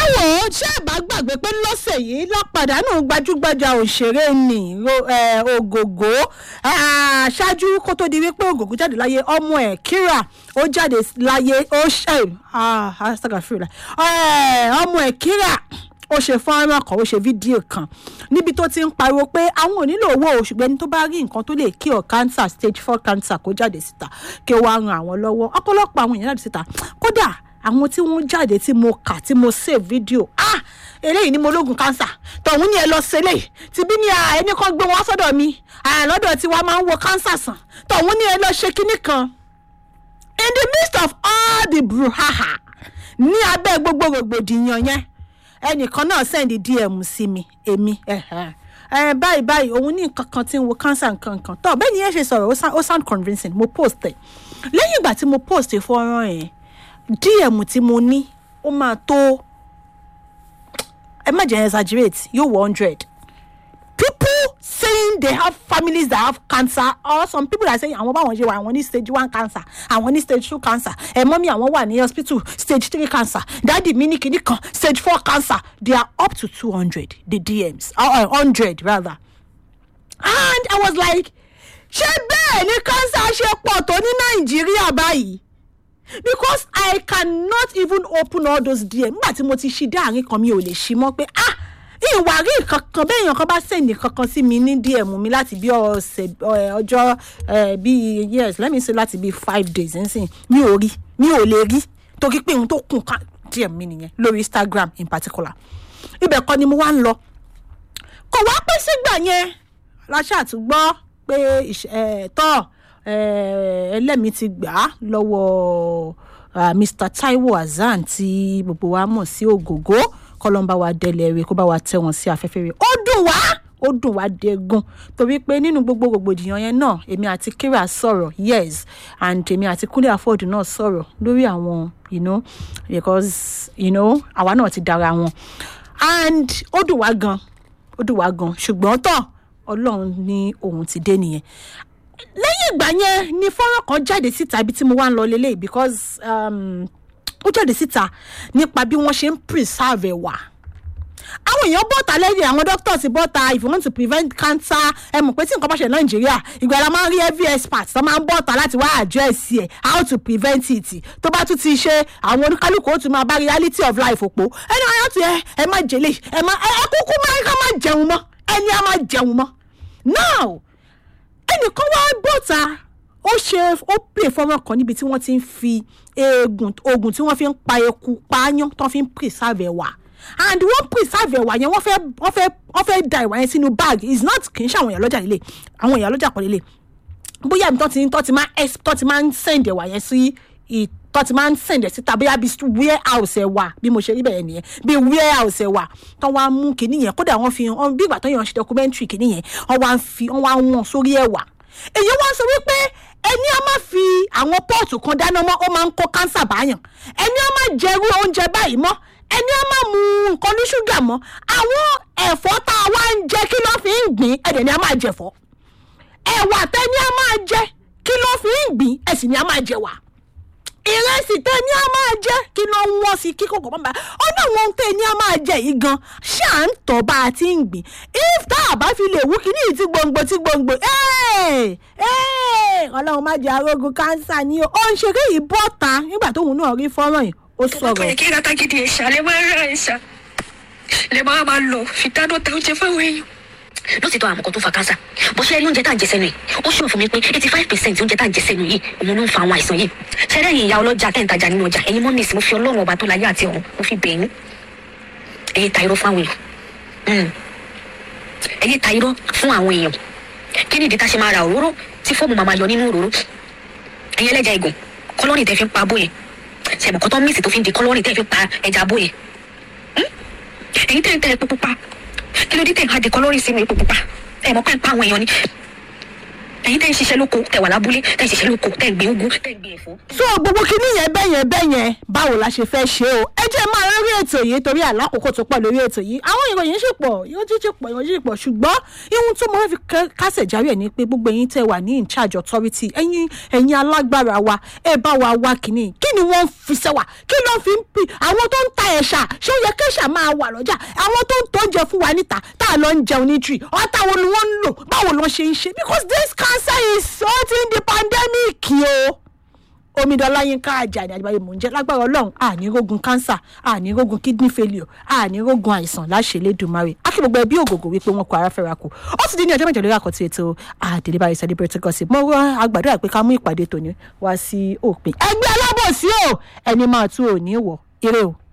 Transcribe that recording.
wò ó ṣé ẹ bá gbàgbé pé lọ́sẹ̀ yìí lápàdánù gbajúgbajà òṣèré ni Ro- eh, ògògó Ah, ṣáájú kó tó di wípé ògògó jáde láyé ọmọ ẹ̀ kíra ó jáde láyé ó ṣe astagafirila ọmọ ẹ̀ kíra ó ṣe fọ́nrán kan ó ṣe fídíò kan níbi tó ti ń pariwo pé àwọn ò nílò owó ṣùgbọ́n ẹni tó bá rí nǹkan tó lè cure cancer stage four cancer kó jáde síta kí ó wá ran àwọn lọ́wọ́ ọ̀pọ̀lọpọ̀ àwọn èèyàn jáde síta kódà àwọn tí wọ́n jáde tí mo kà tí mo save fídíò ah eléyìí ni mo lógun cancer tọ̀hún ni ẹ lọ sílẹ̀ tìbí ni ah, ẹni kan gbé wọn sọ́dọ̀ mi àlọ́dọ̀ tí wàá máa ń wo cancer sàn tọ̀hún ni ẹ lọ ṣe kinní kan in the midst of all the brouhaha ní abẹ́ gbogbo rògbòdìyàn yẹn ẹnìkan náà sẹ́ndì dm sí mi èmi ẹ̀hẹ̀. ẹ báyìí báyìí òun ní nǹkan kan tí ń wo cancer nǹkan kan tó bẹ́ẹ̀ ni ẹ ṣe sọ̀rọ̀ ó sound- ó sound convincing mo post ẹ̀ lẹ́yìn ìgbà tí mo post fọ́nrán yẹn dm tí mo ní ó máa tó ẹ má jẹ́ exaggerate yóò wọ hundred people saying they have families that have cancer or some people are saying àwọn báwọn ṣe wà àwọn ní stage one cancer àwọn ní stage two cancer ẹ mọ́mí àwọn wà ní hospital stage three cancer dáàdì mi ní kinní kan stage four cancer they are up to two hundred the dms uh, hundred rather and i was like ṣé bẹ́ẹ̀ ni cancer ṣe pọ̀ tó ní nàìjíríà báyìí because i cannot even open all those dm nígbà tí mo ti ṣí dáàrin kan mi ò lè ṣí mọ́ pé ah ìwà rí kankan bẹ́ẹ̀ yàn kan bá sẹ́ǹdì kankan sí mi ní dm mi láti bí ọ̀sẹ̀ ẹ̀, ọjọ́ ẹ̀, bíi yes let me say láti bíi five days nsìn mi ò rí mi ò lè rí torí pé ohun tó kùn ká dm mi nìyẹn lórí instagram in particular ibẹ̀ kọ́ ni mo wá ń lọ kò wá pẹ́ sígbà yẹn láṣà àtúgbọ́ pé ìṣ- ẹ̀, tọ́ ẹ̀, ẹlẹ́mìí ti gbà á lọ́wọ́ ah, mr taiwo hasan tí gbogbo wa mọ̀ sí ògògó kọ́lọ́mbà wa délẹ̀ rẹ̀ kó bá wa tẹ̀ wọ́n sí afẹ́fẹ́ rẹ̀ ó dùn wá ó dùn wá dégun torí pé nínú gbogbo rògbòdìyàn yẹn náà èmi àti kira sọ̀rọ̀ yes and èmi àti kúnlé àfọ́ọ̀dù náà sọ̀rọ̀ lórí àwọn you know because you know àwa náà ti dára wọn and ó dùn wá gan ó dùn wá gan ṣùgbọ́n tán ọlọ́run ní òun ti dé nìyẹn lẹ́yìn ìgbà yẹn ni fọ́nrán kan jáde síta ibi tí mo wá ń lọ lélẹ̀ because um, ó jáde síta nípa bí wọ́n ṣe ń preserve ẹ̀wà àwọn èèyàn bọ́ta lẹ́yìn àwọn doctors bọ́ta if you want to prevent cancer ẹ mọ̀ pé tí nǹkan bá ṣe nàìjíríà ìgbà la máa ń rí every expert tó máa ń bọ́ta láti wá address ẹ̀ how to prevent it tó bá tún ti ṣe àwọn oníkálukú ó tún máa bá reality of life òpó ẹni wọn yóò tún ẹ ẹ má jẹlé ẹ má ẹ ẹ kúkú máa ká má jẹun mọ́ ẹni á má jẹun mọ́ now ẹnìkan wá bọ́ta ó ṣe ó pè fọ́nrán kan níbi tí wọ́n ti ń fi eegun oògùn tí wọ́n fi ń pa eku paáyán tó fi ń preserve ẹ̀wà and wọ́n preserve ẹ̀wà yẹn wọ́n fẹ́ wọ́n fẹ́ wọ́n fẹ́ da ìwà yẹn sínú bag is not kì í ṣe àwọn èèyàn lọ́jà líle àwọn èèyàn lọ́jà pọ̀ líle bóyá ibi tó ti tó ti máa ex tó ti máa ń send ẹ̀wà yẹn sí i tó ti máa ń send ẹ̀ síta bóyá bí warehouse ẹ̀ wà bí mo ṣe rí bẹ́ẹ̀ nìyẹn bí warehouse ẹ̀ wà tó wá mú kinní yẹn kódà wọ́n fi hàn bí ìgbà tó yàn ṣe documentary kinní yẹn wọ́n wá ń fi wọ́n wá ń wọ̀n sórí ẹ̀wà èyí wá sọ wípé ẹni a máa fi àwọn pọ́ọ̀tù kan dáná mọ́ ó máa ń kó kánsà báyàn ẹni a máa jẹrú oúnjẹ báyìí mọ́ ẹni a máa mu nǹkan ní ṣúgà mọ́ àwọn ẹ̀fọ́ tá a wá ń jẹ kí ló fi ń gbìn ẹ̀dẹ̀ ni a máa jẹ̀fọ́ ẹ̀wà tẹ́ni a máa jẹ kí ló fi ń gbìn ẹ̀sìn ni a máa jẹ wà ìrẹsì tẹ́ni a máa jẹ kí ló ń wọ́n sí kí kòkò bàbá ó ní àwọn ohun tẹ́ni a máa jẹ yìí gan ṣáà ń tọ́ bá a ti ń gbìn if tá a bá fi lè wú kíní yìí tí gbòǹgbò tí gbòǹgbò ẹ́ẹ̀ ẹ́ẹ̀ ọlọ́run má jẹ́ arógun kánsà ni o ó ń ṣeré yìí bọ́ta nígbà tóun náà rí fọ́nrán yìí ó sọ̀rọ̀ kí kata gidi ẹ̀ṣà lè máa ra ẹ̀ṣà lè máa máa lọ fi dáná ta oúnjẹ fáwọn èèyàn. lóòótọ́ àwọn kan tó fa kánsà bó ṣe rí oúnjẹ tá à ń jẹ sẹ́nu yìí ó ṣòro fún mi pé eighty five percent oúnjẹ tá à ń jẹ sẹ́nu yìí òun ló ń fa àwọn àìsàn yìí ṣẹlẹ̀ yìí ìyá ọlọ́jà tẹ̀ ń tajà nínú ọjà ẹ̀yin mọ́mí sí mo fi ọlọ́run ọba tó láyé àti ọ̀run mo fi bẹ̀yìn ẹ̀yin ta irọ́ fún àwọn èèyàn ẹ̀yin ta irọ́ fún àwọn èèyàn kí ni ìdí tá a ṣe máa ra òróró tí fọ́ọ̀mù máa máa yọ nínú òróró ẹ̀yin ẹlẹ́ja ìgùn kọ́lọ́rì tẹ́ fi ń pa abóyè ṣẹ̀bùn kan tó ń mísì tó fi ń di kọ́lọ́rì tẹ́ fi ń pa ẹja abóyè ẹ̀yin tẹ́ ń tẹ́ epo pupa kí ló dé tẹ́ ń ha di kọ́lọ́rì sínú epo pupa ẹ̀ mọ̀ pé ń pa àwọn èèyàn ni ẹ̀yin tẹ́ ń ṣiṣẹ́ lóko tẹ́ wà lábúlé tẹ́ ń ṣiṣẹ́ lóko tẹ́ ń gbin ugu tẹ́ ń gbin ẹ̀fọ́ so gbogbo kinní yẹn bẹ́ẹ̀ yẹn bẹ́ẹ̀ yẹn báwo la ṣe fẹ́ ṣe o ẹ jẹ́ máa rí ètò yìí torí àlákòókò tó pọ̀ lórí ètò yìí àwọn ìròyìn ṣì pọ̀ ìròyìn ṣì pọ̀ ìròyìn ṣì pọ̀ ṣùgbọ́n ihun tó mo fẹ́ fi ká- kásẹ̀ járe ẹ̀ ni pé gbogbo ẹ̀yin tẹ́ wà ní in charge authority ẹ̀yin ẹ̀yin alágbára wa ẹ bá wa wá kínní kí ni wọ́n ń fi sẹ́wà kí ló fi ń pì àwọn tó ń ta ẹ̀ṣà ṣé ó yẹ kẹ́ṣà máa wà lọ́jà àwọn tó ń tọ́jẹ fún wa níta tá a lọ ń jẹun ní tree ọ̀tá wo ni wọ́n ń lò báwo ló ṣe ń ṣe because this cancer is sorting the pandemic o omidan láyínká àjàní àdìbáyé mò ń jẹ lágbára ọlọrun ànírógun cancer ànírógun kidney failure ànírógun àìsàn láṣẹlẹdùmarè akí gbogbo ẹbí ògògò wípé wọn kọ ara fẹ́ra kù ó ti di ní ọjọ́ mẹ́jọ lórí àkọ́tì ètò àdèlébáyé celebrate gossip mo rán agbàdúrà pé ká mú ìpàdé tòní wá sí òpin ẹgbẹ́ alábòsí o ẹni máa tú òní wọ̀ ire o.